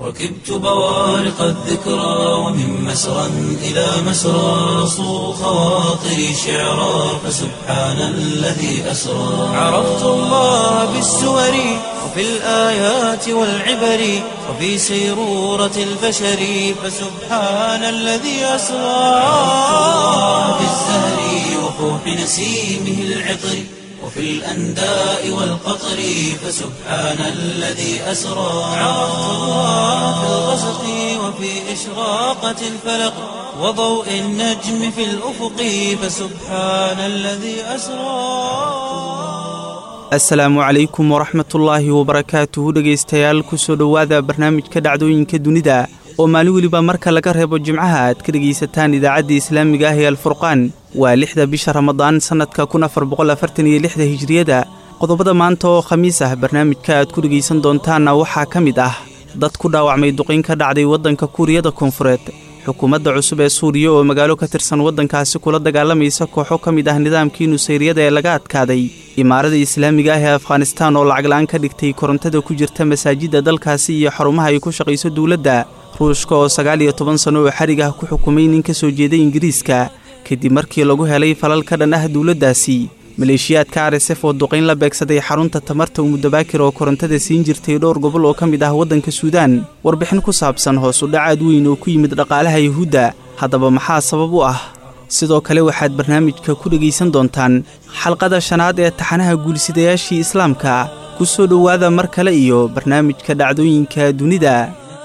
ركبت بوارق الذكرى ومن مسرى إلى مسرى صو خواطري شعرا فسبحان الذي أسرى عرفت الله بالسور وفي الآيات والعبر وفي سيرورة البشر فسبحان الذي أسرى بالزهر وفوح نسيمه العطر وفي الأنداء والقطر فسبحان الذي أسرى عرفت الله في الغسق وفي إشراقة الفلق وضوء النجم في الأفق فسبحان الذي أسرى asalaamu calaykum waraxmatullaahi wabarakaatuhu dhegaystayaal kusoo dhowaada barnaamijka dhacdooyinka dunida oo maalin weliba marka laga reebo jimcaha aad ka dhegaysataan idaacadda islaamiga ah ee alfurqaan waa lixda bisha ramadaan sannadka kun afar boqolafartaniyo lixda hijriyada qodobada maanta oo khamiis ah barnaamijka aad ku dhegaysan doontaanna waxaa ka mid ah dad ku dhaawacmay duqayn ka dhacday waddanka kuuriyada koonfureed xukuumadda cusub ee suuriya oo magaalo ka tirsan waddankaasi kula dagaalamaysa kooxo ka mid ah nidaamkii nusayriyada ee laga adkaaday imaarada islaamiga ah ee afghanistaan oo lacagla-aan ka dhigtay korontada ku jirta masaajidda dalkaasi iyo xarumaha ay ku shaqayso dowladda ruushka oo sagaal iyo toban sanno oo xadhig ah ku xukumay nin ka soo jeeday ingiriiska kadib markii lagu helay falal ka dhan ah dowladdaasi maleeshiyaadka arsef oo duqayn la beegsaday xarunta tamarta umudabaakir oo korontada siin jirtay dhowr gobol oo ka mid ah waddanka suudaan warbixin ku saabsan hoos u dhacaad weyn oo ku yimid dhaqaalaha yuhuudda haddaba maxaa sabab u ah sidoo kale waxaad barnaamijka ku dhegaysan doontaan xalqada shanaad ee taxanaha guulsidayaashii islaamka ku soo dhowaada mar kale iyo barnaamijka dhacdooyinka dunida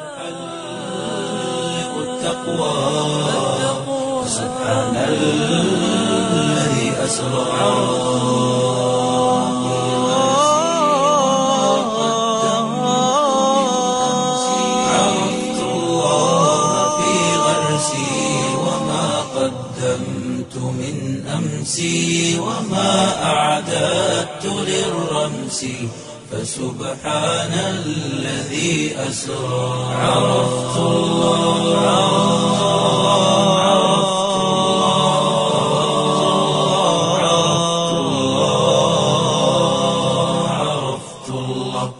عرفت الله في غرسي وما قدمت من أمسي وما أعددت للرمس فسبحان الذي أسرى عرفت الله عرفت الله عرفت الله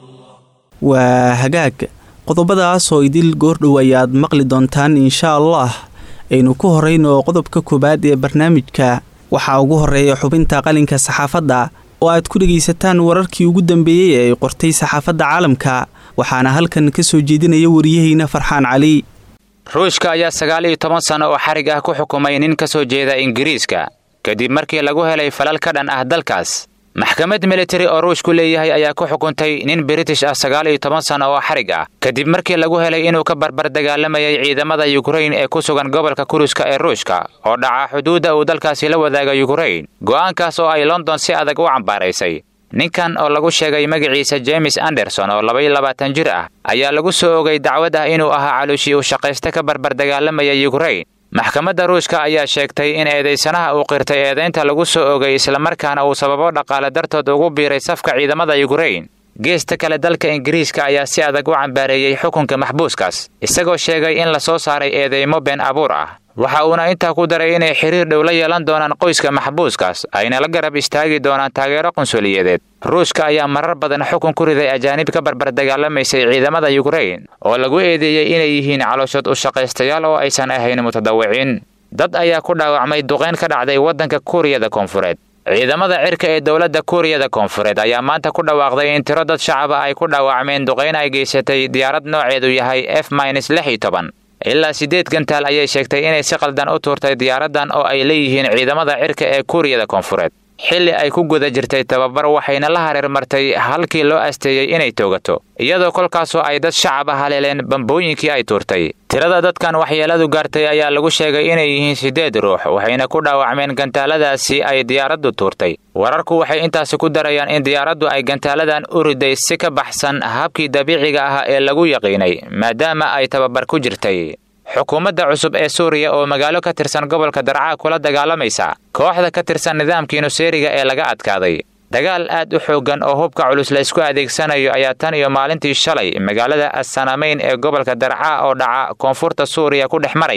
waa hagaag qodobadaas oo idil goordhow ayaad maqli doontaan inshaa allah aynu ku horrayno qodobka koowaad ee barnaamijka waxaa ugu horreeya xubinta qalinka saxaafadda oo aad ku dhegaysataan wararkii ugu dambeeyey ee ay qortay saxaafadda caalamka waxaana halkan ka soo jeedinaya wariyahayna farxaan cali ruushka ayaa sagaal iyo toban sanno oo xarig ah ku xukumay nin ka soo jeeda ingiriiska kadib markii lagu helay falal ka dhan ah dalkaas maxkamad militari oo ruushku leeyahay ayaa ku xukuntay nin british ah sagaal iyo toban sanno oo xarig ah kadib markii lagu helay inuu ka barbar dagaalamayay ciidamada yukrain ee ku sugan gobolka kuruska ee ruushka oo dhaca xuduudda uu dalkaasi la wadaaga yukrain go'aankaas oo ay london si adag u cambaaraysay ninkan oo lagu sheegay magaciisa james anderson oo labaiyo labaatan jir ah ayaa lagu soo ogay dacwad ah inuu ahaa caluushii uu shaqaysta ka barbar dagaalamaya yukrain maxkamadda ruushka ayaa sheegtay in eedaysanaha uu qirtay eedaynta lagu soo ogay islamarkaana uu sababo dhaqaale dartood ugu biiray safka ciidamada yukrain geesta kale dalka ingiriiska ayaa si adag u cambaareeyey xukunka maxbuuskaas isagoo sheegay in la soo saaray eedeymo been abuur ah waxa uuna intaa ku daray inay xiriir dhow la yeelan doonaan qoyska maxbuuskaas ayna la garab istaagi doonaan taageero qunsuliyadeed ruushka ayaa marar badan xukun ku riday ajaanib ka barbar dagaalamaysay ciidamada yukrain oo lagu eedeeyey inay yihiin calooshood u shaqaystayaal oo aysan ahayn mutadawiciin dad ayaa ku dhaawacmay duqayn ka dhacday waddanka kuuriyada koonfureed ciidamada cirka ee dowladda kuuriyada koonfureed ayaa maanta ku dhawaaqday in tiro dad shacaba ay ku dhaawacmeen duqayn ay geysatay diyaarad nooceedu yahay f mins lix iyo toban ilaa siddeed gantaal ayay sheegtay inay si qaldan u tuurtay diyaaraddan oo ay leeyihiin ciidamada cirka ee kuuriyada koonfureed xilli ay ku guda jirtay tababar waxayna la hareer martay halkii loo asteeyey inay toogato iyadoo kolkaasoo ay dad shacab ah haleeleen bambooyinkii ay tuurtay tirada dadkan waxyeeladu gaartay ayaa lagu sheegay inay yihiin siddeed ruux waxayna ku dhaawacmeen gantaaladaasi ay diyaaraddu tuurtay wararku waxay intaasi ku darayaan in diyaaraddu ay gantaaladan u riday si ka baxsan habkii dabiiciga ah ee lagu yaqiinay maadaama ay tababar ku jirtay xukuumadda cusub ee suuriya oo magaalo ka tirsan gobolka darcaa kula dagaalamaysa kooxda ka tirsan nidaamkii nuseeriga ee laga adkaaday dagaal aad u xooggan oo hubka culus la isku adeegsanayo ayaa tan iyo maalintii shalay magaalada assanamayn ee gobolka darcaa oo dhaca koonfurta suuriya ku dhex maraya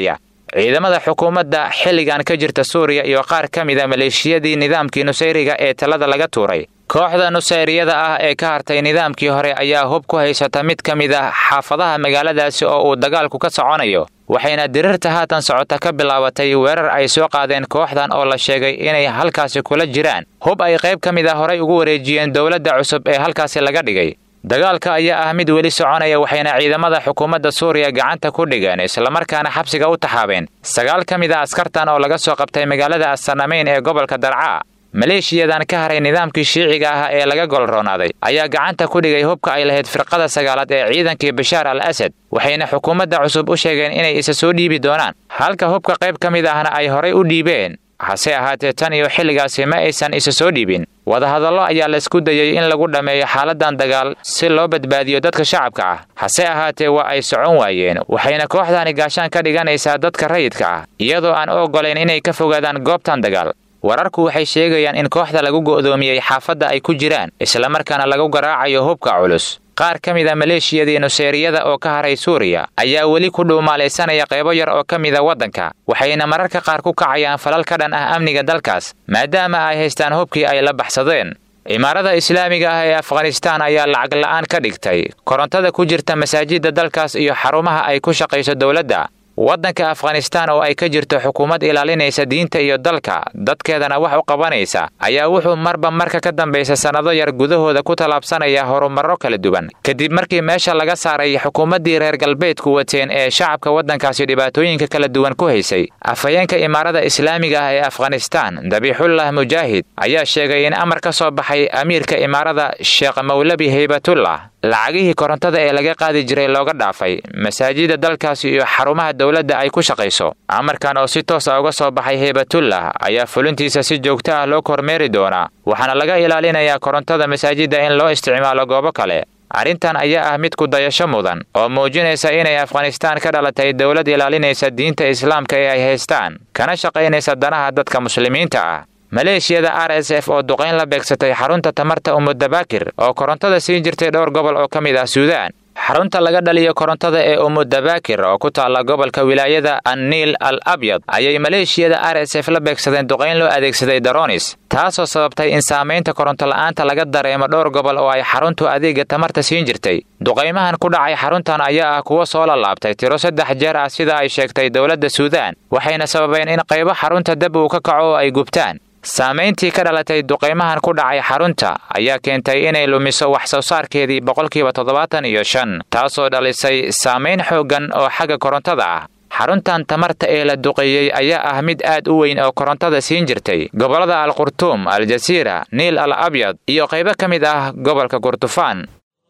ciidamada xukuumadda xilligan ka jirta suuriya iyo qaar ka mida maleeshiyadii nidaamkii nusayriga ee talada laga tuuray kooxda nusayriyada ah ee ka hartay nidaamkii hore ayaa hub ku haysata mid ka mid ah xaafadaha magaaladaasi oo uu dagaalku ka soconayo waxayna dirirta haatan socota ka bilaabatay weerar ay soo qaadeen kooxdan oo la sheegay inay halkaasi kula jiraan hub ay qayb ka mid a horay ugu wareejiyeen dowladda cusub ee halkaasi laga dhigay dagaalka ayaa ah mid weli soconaya waxayna ciidamada xukuumadda suuriya gacanta ku dhigeen islamarkaana xabsiga u taxaabeen sagaal ka mid a askartan oo laga soo qabtay magaalada asanameyn ee gobolka darcaa maleeshiyadan ka haray nidaamkii shiiciga ah ee laga golroonaaday ayaa gacanta ku dhigay hubka ay lahayd firqada sagaalaad ee ciidankii bashaar al asad waxayna xukuumadda cusub u sheegeen inay isa soo dhiibi doonaan halka hubka qayb ka mid ahna ay horay u dhiibeen hase ahaatee tan iyo xilligaasi ma aysan isa soo dhiibin wadahadallo ayaa laysku dayey in lagu dhammeeyo xaaladan dagaal si loo badbaadiyo dadka shacabka ah hase ahaatee waa ay socon waayeen waxayna kooxdani gaashaan ka dhiganaysaa dadka rayidka ah iyadoo aan u oggolayn inay ka fogaadaan goobtan dagaal wararku waxay sheegayaan in kooxda lagu go'doomiyey xaafadda ay ku jiraan islamarkaana lagu garaacayo hubka culus qaar ka mid a maleeshiyadii nuseyriyada oo ka haray suuriya ayaa weli ku dhuumaalaysanaya qaybo yar oo ka mida waddanka waxayna mararka qaar ku kacayaan falal ka dhan ah amniga dalkaas maadaama ay haystaan hubkii ay la baxsadeen imaarada islaamiga ah ee afghanistaan ayaa lacag la'aan ka dhigtay korontada ku jirta masaajidda dalkaas iyo xarumaha ay ku shaqayso dowladda waddanka afghanistaan oo ay ka jirto xukuumad ilaalinaysa diinta iyo dalka dadkeedana wax u qabanaysa ayaa wuxuu marba marka ka dambaysa sannado yar gudahooda ku tallaabsanaya horumarro kala duwan kadib markii meesha laga saaray xukuumaddii reer galbeedku wateen ee shacabka waddankaasi dhibaatooyinka kala duwan ku haysay afhayeenka imaarada islaamiga ah ee afghanistaan dabiixullah mujaahid ayaa sheegay in amar ka soo baxay amiirka imaarada sheekh mawlabi haybatullah lacagihii korontada ee laga qaadi jiray looga dhaafay masaajida dalkaasi iyo xarumaha dowladda ay ku shaqayso amarkan oo si toosa uga soo baxay heybatullah ayaa fulintiisa si joogto ah loo kormeeri doonaa waxaana laga ilaalinayaa korontada masaajidda in loo isticmaalo goobo kale arrintan ayaa ah mid ku dayasho mudan oo muujinaysa inay afghanistaan ka dhalatay dowlad ilaalinaysa diinta islaamka ee ay haystaan kana shaqaynaysa danaha dadka muslimiinta ah maleeshiyada r s f oo duqayn la beegsatay xarunta tamarta umuddabaakir oo korontada siin jirtay dhowr gobol oo ka mid ah suudaan xarunta laga dhaliyo korontada ee umuddabaakir oo ku taalla gobolka wilaayada anniil al abyad ayay maleeshiyada r s f la beegsadeen duqayn loo adeegsaday daronis taasoo sababtay in saamaynta korontola'aanta laga dareemo dhowr gobol oo ay xaruntu adeega tamarta siin jirtay duqaymahan ku dhacay xaruntan ayaa ah kuwo soo lalaabtay tiro saddex jeer ah sida ay sheegtay dowladda suudaan waxayna sababeen in qaybo xarunta dab uu ka kaco oo ay gubtaan saamayntii ka dhalatay duqaymahan ku dhacay xarunta ayaa keentay inay lumiso wax soo saarkeedii boqolkiiba toddobaatan iyo shan taasoo dhalisay saamayn xooggan oo xagga korontada ah xaruntan tamarta ee la duqeeyey ayaa ah mid aad u weyn oo korontada siin jirtay gobollada alqurtuum aljasiira niil al abyad iyo qaybo ka mid ah gobolka kurdufaan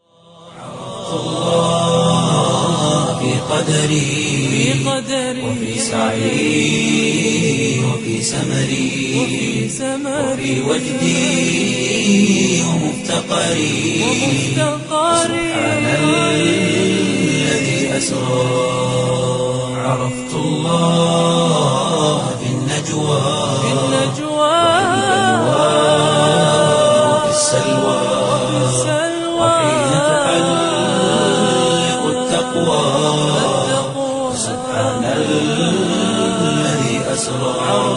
وفي سعي وفي سمري وفي وجدي ومفتقري سبحان الذي أسرى عرفت الله في النجوى وفي السلوى وحين تحلق التقوى سبحان الذي أسرى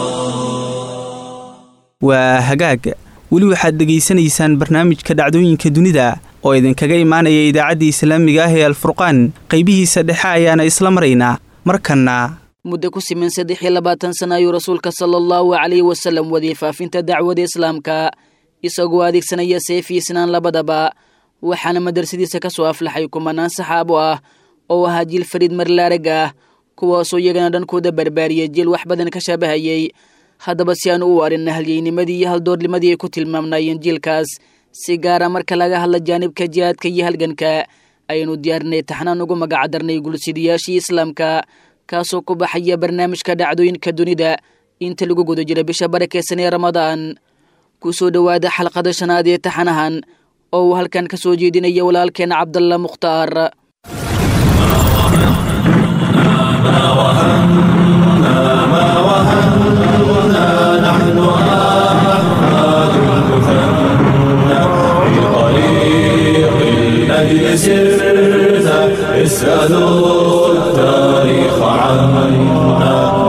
waa hagaag weli waxaad dhegaysanaysaan barnaamijka dhacdooyinka dunida oo idinkaga imaanaya idaacadda islaamiga ah ee alfurqaan qaybihiisa dhexe ayaana isla maraynaa markanna muddo ku siman saddex iyo labaatan sana ayuu rasuulka sala allahu calayhi wasallam wadiyey faafinta dacwada islaamka isagoo adeegsanaya seef iyo sinaan labadaba waxaana madrasadiisa ka soo aflaxay kumanaan saxaabo ah oo ahaa jiil fariid marlaarag ah kuwaasoo iyagana dhankooda barbaariyay jiil wax badan ka shaabahayey haddaba si aanu u arin halyeynimadii iyo haldoornimadii ay ku tilmaamnaayeen jiilkaas si gaara marka laga hadla jaanibka jihaadka iyo halganka ayaynu diyaarinay taxnaan ugu magacdarnay gulsidayaashii islaamka kaasoo ku baxaya barnaamijka dhacdooyinka dunida inta lagu guda jira bisha barakeysan ee ramadaan ku soo dhowaada xalqada shanaad ee taxanahan oo uu halkan ka soo jeedinaya walaalkeena cabdalla mukhtaar الأجل سرت اسألوا التاريخ عنا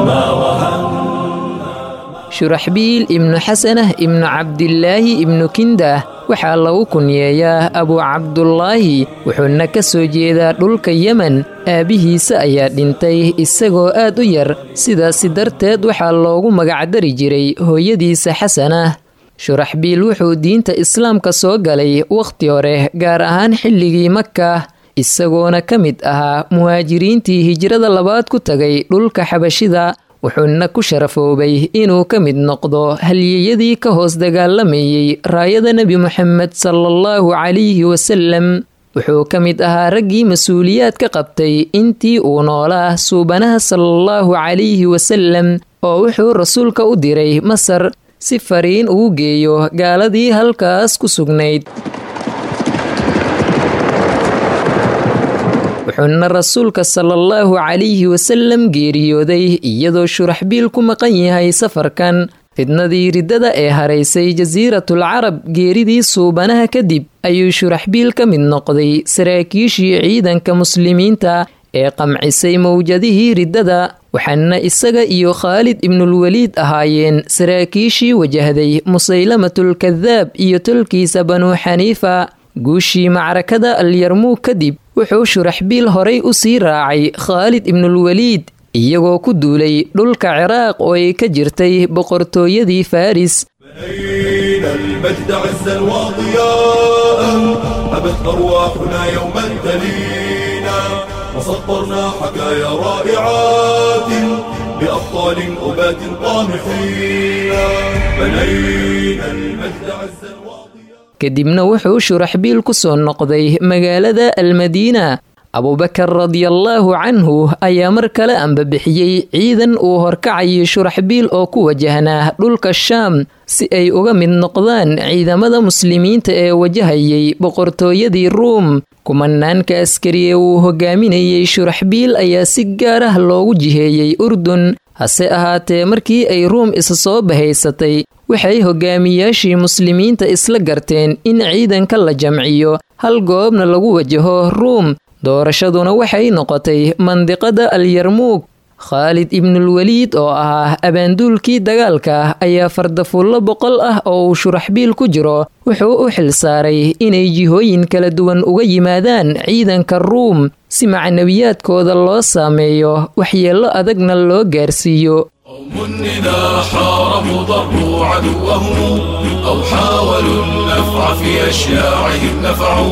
shuraxbiil ibnu xasanah ibnu cabdilaahi ibnu kindah waxaa lagu kunyeeyaa abuu cabdulaahi wuxuuna ka soo jeedaa dhulka yemen aabbihiisa ayaa dhintay isagoo aad u yar sidaasi darteed waxaa loogu magacdari jiray hooyadiisa xasanah shuraxbiil wuxuu diinta islaamka soo galay wakhti hore gaar ahaan xilligii maka isagoona ka mid ahaa muhaajiriintii hijrada labaad ku tagay dhulka xabashida wuxuuna ku sharafoobay inuu ka mid noqdo halyeyadii ka hoos dagaalamayey raayada nebi moxamed salaallahu calayhi wasalem wuxuu ka mid ahaa raggii mas-uuliyaad ka qabtay intii uu noolaa suubanaha salaallahu calayhi wasalem oo wuxuu rasuulka u diray masar si fariin ugu geeyo gaaladii halkaas ku sugnayd wuxuuna rasuulka salaallahu calayhi wasallam geeriyooday iyadoo shuraxbiil ku maqan yahay safarkan fidnadii riddada ee haraysay jasiiratul carab geeridii suubanaha kadib ayuu shuraxbiil ka mid noqday saraakiishii ciidanka muslimiinta ee qamcisay mawjadihii riddada waxaana isaga iyo khaalid ibnulweliid ahaayeen saraakiishii wajahday musaylamatul kadaab iyo tolkiisa banuu xaniifa guushii macrakada alyarmuug kadib wuxuu shuraxbiil horay u sii raacay khaalid ibnulweliid iyagoo ku duulay dhulka ciraaq oo ay ka jirtay boqortooyadii faris بنينا المجد عزا وضياء أبت أرواحنا يوما تلينا وسطرنا حكايا رائعات بأبطال أبات طامحين بنينا المجد عزا وضياء kadibna wuxuu shuraxbiil ku soo noqday magaalada almadiina abubakar radiallaahu canhu ayaa mar kale ambabixiyey ciidan uu horkacayo shuraxbiil oo ku wajahnaa dhulka shaam si ay uga mid noqdaan ciidamada muslimiinta ee wajahayay boqortooyadii ruum kumanaanka askariye uu hogaaminayey shuraxbiil ayaa si gaar ah loogu jiheeyey urdun hase ahaatee markii ay ruum isa soo bahaysatay waxay hogaamiyaashii muslimiinta isla garteen in ciidanka la jamciyo hal goobna lagu wajaho ruum doorashaduna waxay noqotay mandiqada alyarmuug khaalid ibnulweliid oo ahaa abaanduulkii dagaalka ayaa fardafullo boqol ah oo uu shuraxbiil ku jiro wuxuu u xilsaaray inay jihooyin kala duwan uga yimaadaan ciidanka ruum si macnawiyaadkooda loo saameeyo waxyeello adagna loo gaarsiiyo قوم إذا حاربوا ضروا عدوهم أو حاولوا النفع في أشياعهم نفعوا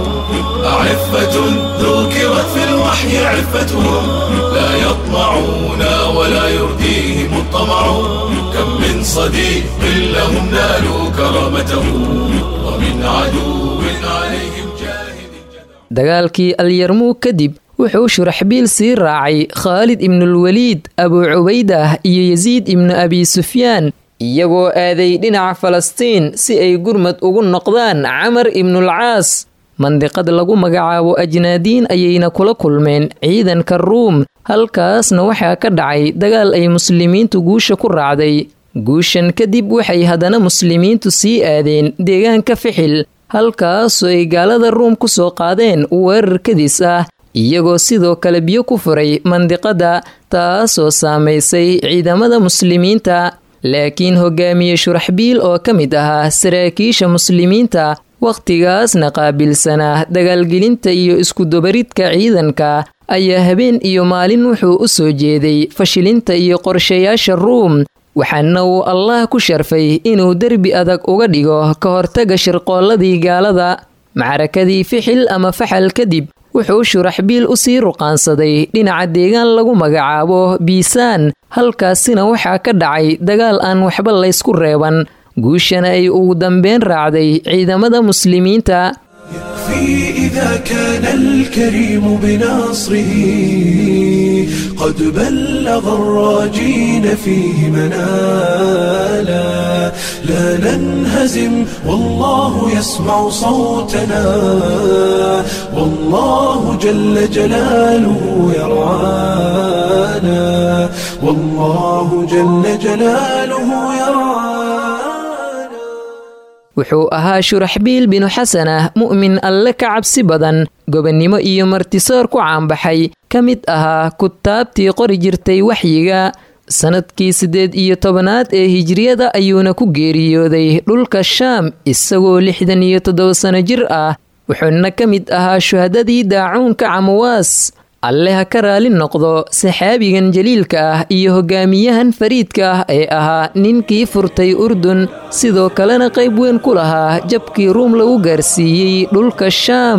أعفة ذكرت في الوحي عفتهم لا يطمعون ولا يرديهم الطمع كم من صديق لهم نالوا كرامته ومن عدو عليهم جاهد dagaalkii alyarmuug kadib wuxuu shuraxbiil sii raacay khaalid ibnulweliid abuu cubaydah iyo yasiid ibnu abi sufyaan iyagoo aaday dhinaca falastiin si ay gurmad ugu noqdaan camar ibnulcaas mandiqad lagu magacaabo ajnaadiin ayayna kula kulmeen ciidanka ruum halkaasna waxaa ka dhacay dagaal ay muslimiintu guusha ku raacday guushan kadib waxay haddana muslimiintu sii aadeen deegaanka fixil halkaasoo ay gaalada ruum ku soo qaadeen weerar kadis ah iyagoo sidoo kale biyo ku furay mandiqada taasoo saamaysay ciidamada muslimiinta laakiin hogaamiye shuraxbiil oo ka mid ahaa saraakiisha muslimiinta wakhtigaasna qaabilsanaa dagaalgelinta iyo iskudubaridka ciidanka ayaa habeen iyo maalin wuxuu u soo jeeday fashilinta iyo qorshayaasha ruum waxaana uu allah ku sharfay inuu derbi adag uga dhigo ka hortaga shirqoolladii gaalada macrakadii fixil ama faxal kadib wuxuu shuraxbiil u sii ruqaansaday dhinaca deegaan lagu magacaabo biisaan halkaasina waxaa ka dhacay dagaal aan waxba laysku reeban guushana ay ugu dambeyn raacday ciidamada muslimiinta يكفي إذا كان الكريم بنصره قد بلغ الراجين فيه منالا لا ننهزم والله يسمع صوتنا والله جل جلاله يرعانا والله جل جلاله يرعانا wuxuu ahaa shuraxbiil binu xasanah mu'min alle ka cabsi badan gobonnimo iyo martisoor ku caanbaxay ka mid ahaa kutaabtii qori jirtay waxyiga sanadkii siddeed iyo tobanaad ee hijriyada ayuuna ku geeriyooday dhulka shaam isagoo lixdan iyo toddoba sano jir ah wuxuuna ka mid ahaa shuhadadii daacuunka camawaas alle ha ka raali noqdo saxaabigan jaliilka ah iyo hogaamiyahan fariidka ah ee ahaa ninkii furtay urdun sidoo kalena qayb weyn ku lahaa jabkii ruum lagu gaarsiiyey dhulka shaam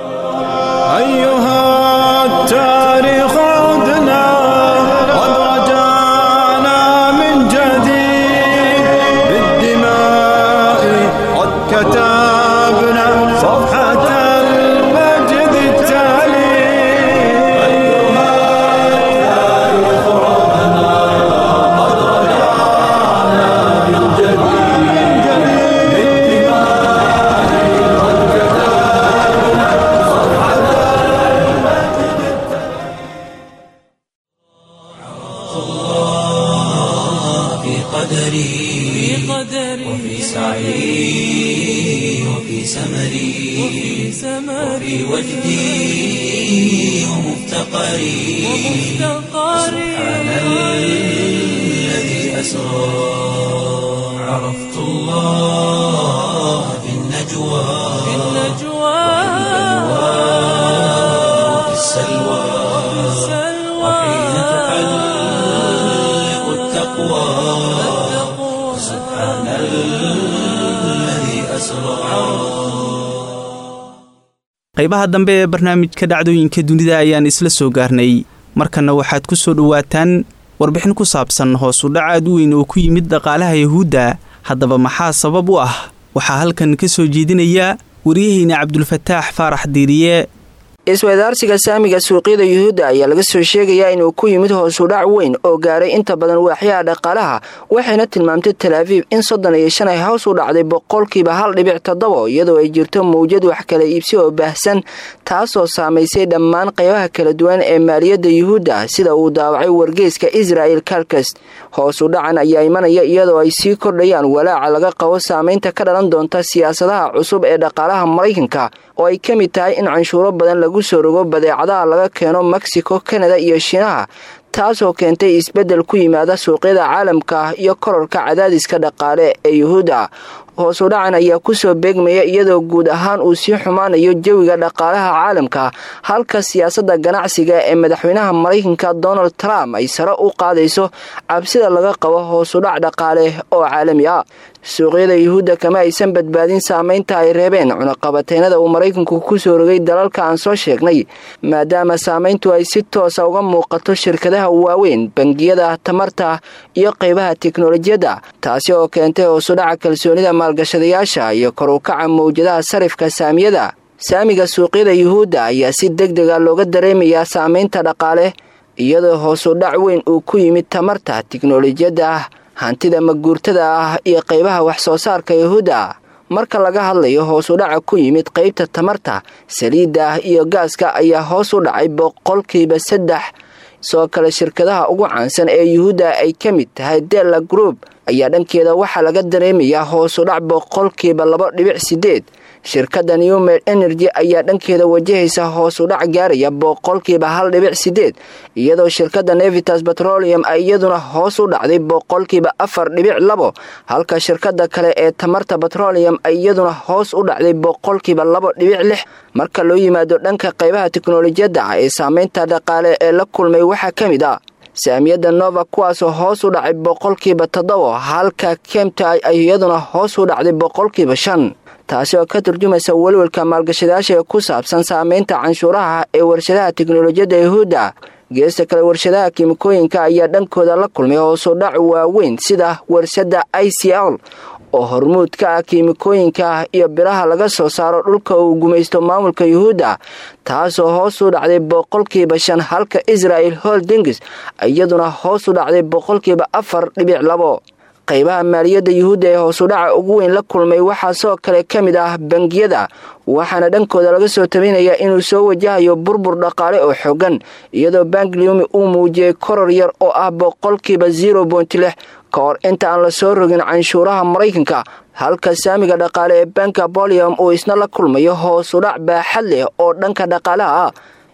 qaybaha dambe ee barnaamijka dhacdooyinka dunida ayaan isla soo gaarnay markanna waxaad ku soo dhowaataan warbixin ku saabsan hoos u dhac aad u weyn oo ku yimid dhaqaalaha yuhuudda haddaba maxaa sabab u ah waxaa halkan ka soo jeedinaya waryaheyna cabdulfataax faarax diiriye isweydaarsiga saamiga suuqyada yuhuudda ayaa laga soo sheegayaa inuu ku yimid hoosudhac weyn oo gaaray inta badan waaxyaha dhaqaalaha waxayna tilmaamtay talaafiif in soddon iyo shan ay hoos u dhacday boqolkiiba hal dhibic toddobo iyadoo ay jirto mawjad wax kala iibsi oo baahsan taasoo saamaysay dhammaan qaybaha kala duwan ee maaliyadda yuhuudda sida uu daawacay wargeyska israa'el kalkast hoos u dhacan ayaa imanaya iyadoo ay sii kordhayaan walaaca laga qabo saamaynta ka dhalan doonta siyaasadaha cusub ee dhaqaalaha maraykanka oo ay ka mid tahay in canshuuro badan lagu soo rogo badeecadaha laga keeno mexico kanada iyo shiinaha taasoo keentay isbeddel ku yimaada suuqyada caalamka ah iyo kororka cadaadiska dhaqaale ee yuhuudda hoos u dhacan ayaa kusoo beegmaya iyadoo guud ahaan uu sii xumaanayo jawiga dhaqaalaha caalamka halka siyaasadda ganacsiga ee madaxweynaha maraykanka donald trump ay sare u qaadayso cabsida laga qabo hoosudhac dhaqaale oo caalami ah suuqyada yuhuudda kama aysan badbaadin saamaynta ay reebeen cunaqabateynada uu maraykanku kusoo rogay dalalka aan soo sheegnay maadaama saamayntu ay si toosa uga muuqato shirkadaha waaweyn bangiyada tamarta iyo qaybaha teknolojiyadda taasi oo keentay hoosudhaca kalsoonida maalgashadayaasha iyo kor u kaca mawjadaha sarifka saamiyada saamiga suuqyada yuhuudda ayaa si deg dega looga dareemayaa saamaynta dhaqaale iyadoo hoosudhac weyn uu ku yimid tamarta tiknolojiyadda hantida maguurtada ah iyo qaybaha wax soo saarka yuhuudda marka laga hadlayo hoos u dhaca ku yimid qaybta tamarta saliidda ah iyo gaaska ayaa hoos u dhacay boqolkiiba saddex soo kale shirkadaha ugu caansan ee yuhuudda ay ka mid tahay della group ayaa dhankeeda waxaa laga dareemayaa hoos u dhac boqolkiiba laba dhibic sideed shirkadda newmed energy ayaa dhankeeda wajahaysa hoos u dhac gaaraya boqolkiiba hal dhibic sideed iyadoo shirkadda nevitas petroleum ay iyaduna hoos u dhacday boqolkiiba afar dhibic labo halka shirkadda kale ee tamarta petroleum ay iyaduna hoos u dhacday boqolkiiba labo dhibic lix marka loo yimaado dhanka qaybaha teknolojiyadda ee saameynta dhaqaale ee la kulmay waxaa ka mid ah saamiyadda nova kuwaasoo hoos u dhacay boqolkiiba toddobo halka kemta ay iyaduna hoos u dhacday boqolkiiba shan taasi oo ka turjumaysa welwelka maalgashadayaasha ee ku saabsan saameynta canshuuraha ee warshadaha teknolojiyadda yuhuudda geesta kale warshadaha kiimikooyinka ayaa dhankooda la kulmay hoos u dhac waaweyn sida warshadda i c l oo hormuud ka ah kiimikooyinka iyo biraha laga soo saaro dhulka uu gumaysto maamulka yuhuudda taasoo hoos u dhacday boqolkiiba shan halka israel holdings iyaduna hoos u dhacday boqolkiiba afar dhibic labo qaybaha maaliyadda yuhuudda ee hoosudhaca ugu weyn la kulmay waxaa soo kale ka mid ah bangiyada waxaana dhankooda laga soo tabinayaa inuu soo wajahayo burbur dhaqaale oo xoogan iyadoo bangliumi uu muujiyey koror yar oo ah boqolkiiba zero point lix ka hor inta aan la soo rogin canshuuraha maraykanka halka saamiga dhaqaale ee banka bolium uu isna la kulmayo hoosudhac baaxad leh oo dhanka dhaqaalaha ah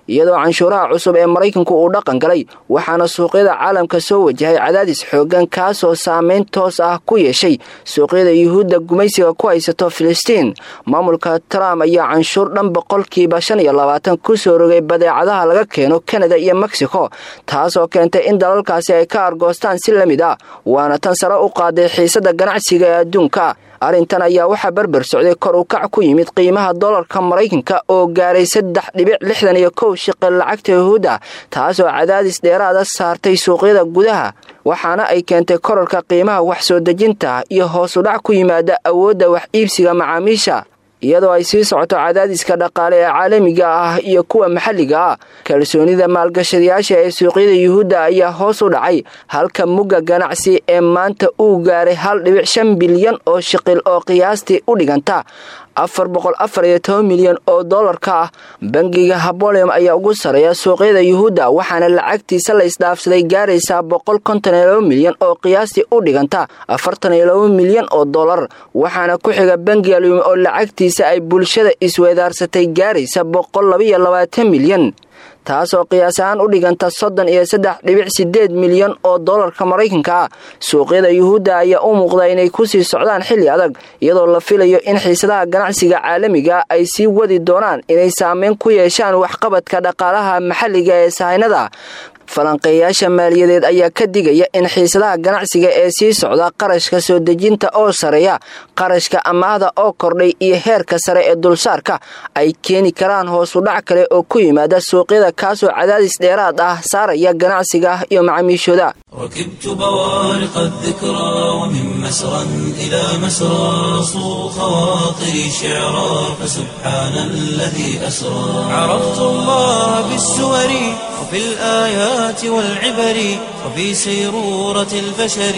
iyadoo canshuuraha cusub ee maraykanku uu dhaqan galay waxaana suuqyada caalamka soo wajahay cadaadis xoogan kaasoo saameyn toos ah ku yeeshay suuqyada yuhuudda gumaysiga ku haysato filistiin maamulka trump ayaa canshuur dhan boqolkiiba shan iyo labaatan ku soo rogay badeecadaha laga keeno kanada iyo mexico taasoo keentay in dalalkaasi ay ka argoostaan si la mid ah waana tan sare u qaaday xiisada ganacsiga ee adduunka arrintan ayaa waxaa berber socday kor u kac ku yimid qiimaha dollarka maraykanka oo gaaray saddex dhibic lixdan iyo kow shiqil lacagta yuhuudda taasoo cadaadis dheeraada saartay suuqyada gudaha waxaana ay keentay korarka qiimaha wax soo dejinta iyo hoos u dhac ku yimaada awoodda wax iibsiga macaamiisha iyadoo ay sii socoto cadaadiska dhaqaale ee caalamiga ah iyo kuwa maxalliga ah kalsoonida maalgashadayaasha ee suuqyada yuhuudda ayaa hoos u dhacay halka mugga ganacsi ee maanta uu gaaray hal dhibic shan bilyan oo shiqil oo qiyaastii u dhiganta afar boqol afar iyo toban milyan oo dollarka ah bangiga habolem ayaa ugu sareeya suuqyada yuhuudda waxaana lacagtiisa la isdhaafsaday gaaraysaa boqol konton iyo laba milyan oo qiyaastii u dhiganta afartan iyo laba milyan oo dollar waxaana ku xiga bangiga lume oo lacagtiisa ay bulshada isweedaarsatay gaaraysa boqol labaiyo labaatan milyan taasoo qiyaas ahaan u dhiganta soddon iyo saddex dhibic sideed milyan oo dollarka maraykanka ah suuqyada yuhuudda ayaa u muuqda inay kusii socdaan xilli adag iyadoo la filayo in xiisadaha ganacsiga caalamiga ay sii wadi doonaan inay saameyn ku yeeshaan waxqabadka dhaqaalaha maxalliga ee sahaynada falanqeeyaasha maaliyadeed ayaa ka digaya in xiisadaha ganacsiga ee sii socda qarashka soo dejinta oo sareeya qarashka amaahda oo kordhay iyo heerka sare ee dulsaarka ay keeni karaan hoos u dhac kale oo ku yimaada suuqyada kaasoo cadaadis dheeraad ah saaraya ganacsiga iyo macaamiishooda ركبت بوارق الذكرى ومن مسرى إلى مسرى صو خواطري شعرا فسبحان الذي أسرى عرفت الله بالسور وفي الآيات والعبر وفي سيرورة البشر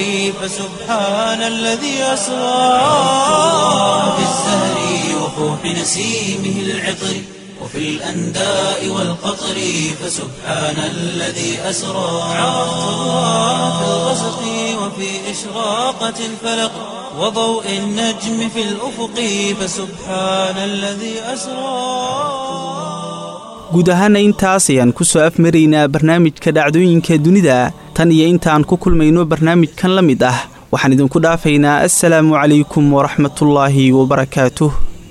فسبحان الذي أسرى في الزهر وفوح نسيمه العطر وفي الأنداء والقطر فسبحان الذي أسرى عرفت الله في الغسق وفي إشراقة الفلق وضوء النجم في الأفق فسبحان الذي أسرى guud ahaana intaas ayaan ku soo afmaraynaa barnaamijka dhacdooyinka dunida tan iyo intaan ku kulmayno barnaamijkan la mid ah waxaan idinku dhaafaynaa assalaamu calaykum waraxmatullaahi wabarakaatuh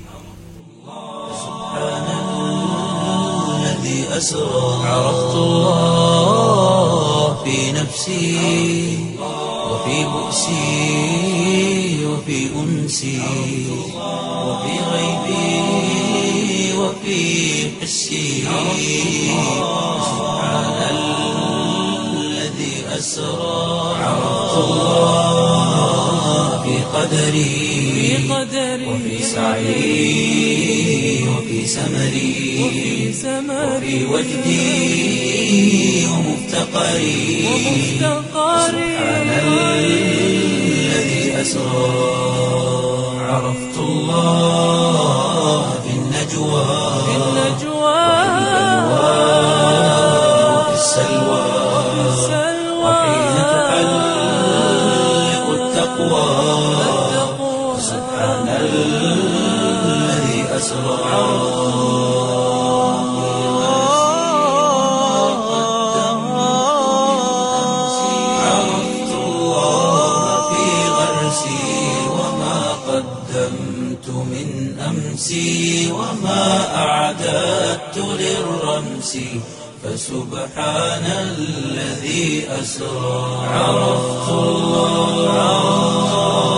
أسرى عرفت الله في نفسي وفي بؤسي وفي أنسي وفي غيبي وفي حسي سبحان الذي أسرى عرفت الله في قدري وفي سعي وفي سمري وفي وجدي ومفتقري سبحان الذي أسرى عرفت الله في النجوى وفي السلوى وحين تحلق التقوى سبحان الذي أسرى عرفت الله في غرسي وما قدمت من أمسي وما أعددت للرمس فسبحان الذي أسرى عرفت الله